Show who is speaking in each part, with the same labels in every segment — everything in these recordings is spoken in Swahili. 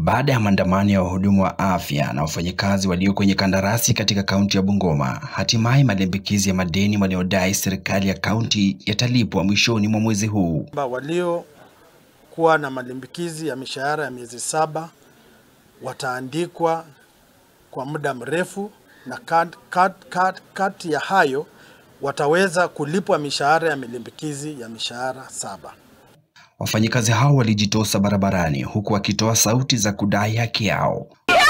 Speaker 1: Baada ya maandamano ya wahudumu wa afya na wafanyakazi walio kwenye kandarasi katika kaunti ya Bungoma, hatimaye malimbikizi ya madeni waliodai serikali ya kaunti yatalipwa mwishoni mwa mwezi huu.
Speaker 2: Waliokuwa na malimbikizi ya mishahara ya miezi saba wataandikwa kwa muda mrefu, na kati kat, kat, kat ya hayo wataweza kulipwa mishahara ya malimbikizi ya mishahara saba.
Speaker 1: Wafanyikazi hao walijitosa barabarani huku wakitoa sauti za kudai haki yao.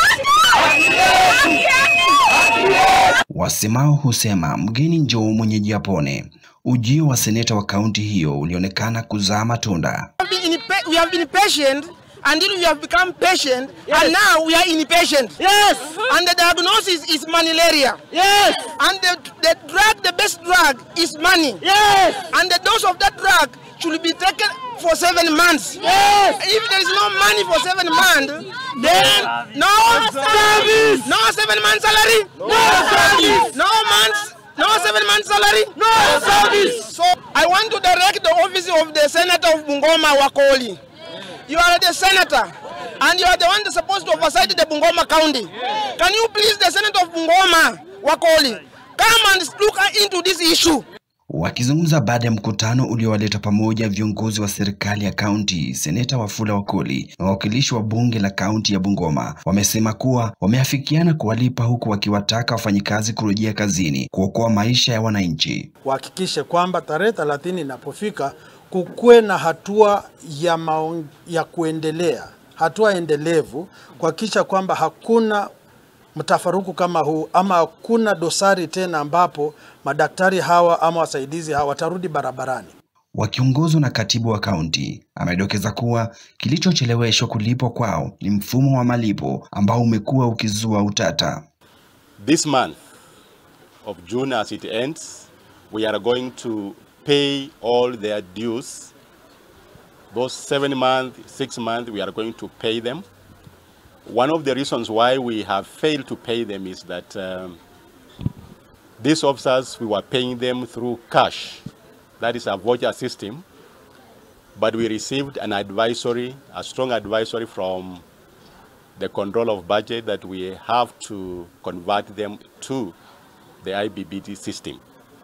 Speaker 1: Wasemao husema mgeni njoo mwenyeji apone. Ujio wa seneta wa kaunti hiyo ulionekana kuzaa matunda.
Speaker 3: We have been patient until we have become patient yes. and now we are impatient.
Speaker 4: Yes.
Speaker 3: And the diagnosis is malaria.
Speaker 4: Yes.
Speaker 3: And the, the drug, the best drug is money.
Speaker 4: Yes.
Speaker 3: And the dose of that drug should be taken for seven months.
Speaker 4: Yes.
Speaker 3: If there is no money for seven months, then no,
Speaker 4: service.
Speaker 3: No seven months salary.
Speaker 4: No service.
Speaker 3: No months. No seven months salary.
Speaker 4: No service.
Speaker 3: So I want to direct the office of the Senator of Bungoma Wakoli. You are the senator and you are the one that's supposed to oversight the Bungoma County. Can you please the Senator of Bungoma Wakoli come and look into this issue?
Speaker 1: Wakizungumza baada ya mkutano uliowaleta pamoja viongozi wa serikali ya kaunti, seneta Wafula Wakoli na wawakilishi wa bunge la kaunti ya Bungoma wamesema kuwa wameafikiana kuwalipa, huku wakiwataka wafanyikazi kurejea kazini kuokoa maisha ya wananchi.
Speaker 2: Wahakikishe kwamba tarehe 30 inapofika kukuwe na hatua ya, maong, ya kuendelea, hatua endelevu kuhakikisha kwamba hakuna mtafaruku kama huu ama hakuna dosari tena ambapo madaktari hawa ama wasaidizi hawa watarudi barabarani.
Speaker 1: Wakiongozwa na katibu wa kaunti, amedokeza kuwa kilichocheleweshwa kulipwa kwao ni mfumo wa malipo ambao umekuwa ukizua utata.
Speaker 5: This month of June as it ends, we are going to pay all their dues. Those seven months, six months, we are going to pay them. One of the reasons why we have failed to pay them is that um, these officers, we were paying them through cash. That is a voucher system. But we received an advisory, a strong advisory from the control of budget that we have to convert them to the IBBT system.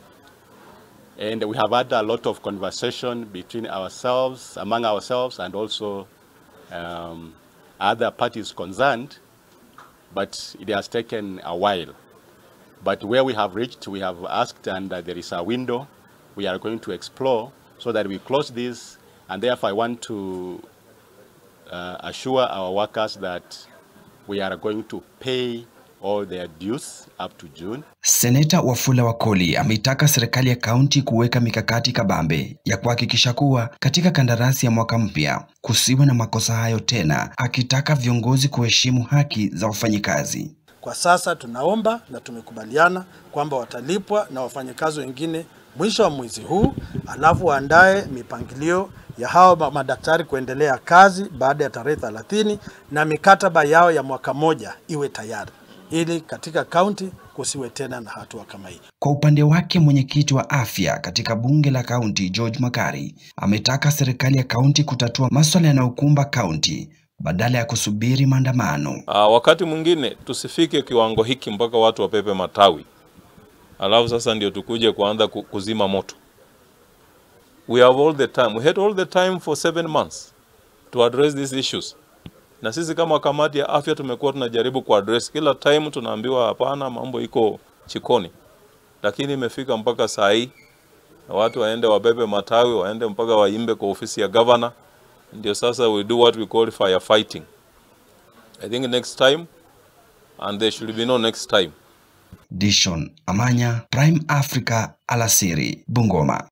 Speaker 5: And we have had a lot of conversation between ourselves, among ourselves, and also um, other parties concerned, but it has taken a while. But where we have reached, we have asked, and uh, there is a window we are going to explore so that we close this. And therefore, I want to uh, assure our workers that we are going to pay all their dues up to June.
Speaker 1: Seneta Wafula Wakoli ameitaka serikali ya kaunti kuweka mikakati kabambe ya kuhakikisha kuwa katika kandarasi ya mwaka mpya kusiwe na makosa hayo tena, akitaka viongozi kuheshimu haki za wafanyikazi.
Speaker 2: Kwa sasa tunaomba na tumekubaliana kwamba watalipwa na wafanyakazi wengine mwisho wa mwezi huu, alafu waandae mipangilio ya hao madaktari kuendelea kazi baada ya tarehe 30 na mikataba yao ya mwaka moja iwe tayari ili katika kaunti kusiwe tena na hatua kama hii.
Speaker 1: Kwa upande wake, mwenyekiti wa afya katika bunge la kaunti George Makari ametaka serikali ya kaunti kutatua masuala yanayokumba kaunti badala ya kusubiri maandamano.
Speaker 6: Uh, wakati mwingine tusifike kiwango hiki mpaka watu wapepe matawi, alafu sasa ndio tukuje kuanza kuzima moto. We have all the time. We had all the time for seven months to address these issues na sisi kama kamati ya afya tumekuwa tunajaribu kuaddress kila time, tunaambiwa hapana, mambo iko chikoni, lakini imefika mpaka saa hii na watu waende wabebe matawi, waende mpaka waimbe kwa ofisi ya governor. Ndio sasa we do what we call firefighting. I think next time and there should be no next time.
Speaker 1: Dishon Amanya, Prime Africa, alasiri, Bungoma.